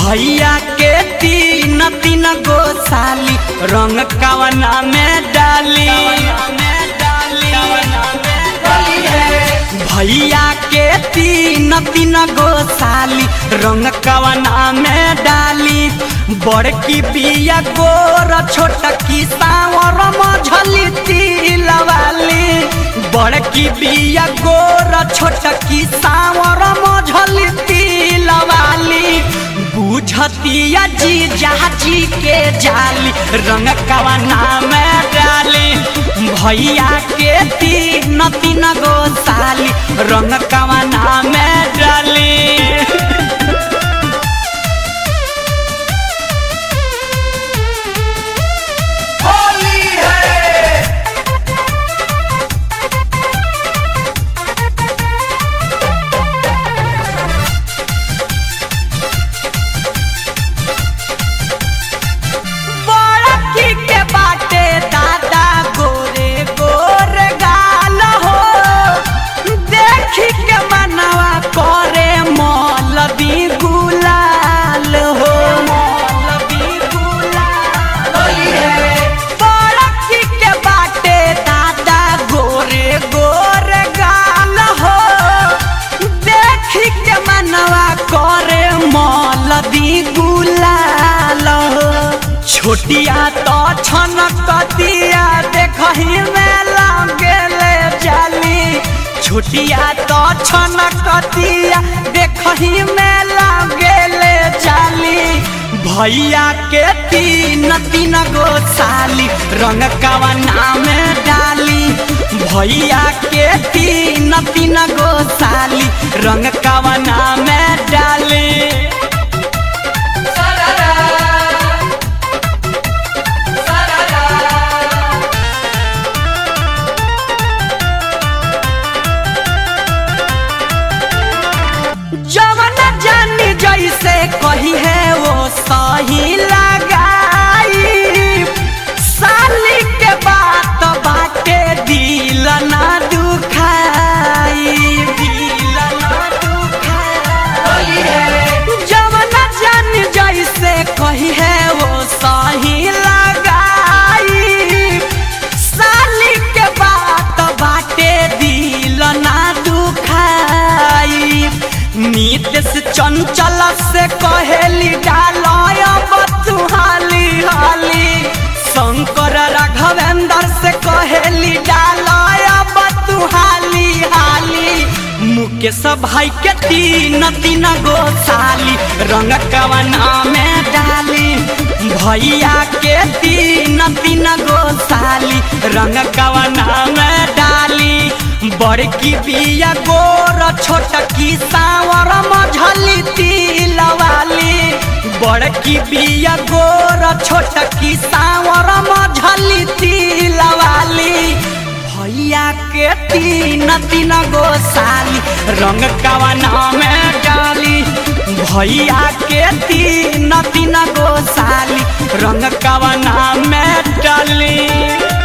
भैया के तीन तीन गो साली रंग कवना में डाली भैया के तीन तीन गो साली रंग कवना में डाली बड़की बिया गोर छोटकी सावर मझली तिलवाली बड़की बिया गोर छोटकी सावर मझली तिलवाली बुझतिया जी जाची के जाली रंग कवना में डाली भैया के तीन तीन गो साली रंग कवना में डाली होली है बड़की के बाटे दादा गोरे गोरे गाल हो देखी के मनवा करे मौलवी गुलाल हो मौलवी गुलाल होली है बड़की के बाटे दादा गोरे गोरे गाल हो देखी के मनवा करे मौलवी गुलाल हो छोटिया तो छनकतिया देखही में लगेले जाली छोटिया तो छनकतिया देखही में लगेले जाली भैया के तीन तीन गो साली रंग कवना में डाली भैया के तीन तीन गो साली रंग कवना में डाली सररा सररा जवन जानी जैसे कही है वो सही लगाई साली के बात बाटे दिल ना दुखाई दिल ना दुखाई होली है जवन जान जैसे कही है वो सही लगाई साली के बात बाटे दिल ना दुखाई नीतीश चंचल से कहेली डालय बतुहाली हाली शंकर राघवेंद्र से कहेली डालय बतुहाली हाली मुकेश भाई के तीन तीन गो साली रंग कवना में डाली भैया के तीन तीन गो साली रंग कवना में डाली बड़की बिया गोर छोटकी सावर मझली तिलवाली बड़की बिया गोर छोटकी सावर मझली तिलवाली भैया के तीन तीन गो साली रंग कवना में डाली भैया के तीन तीन गो साली रंग कवना में डाली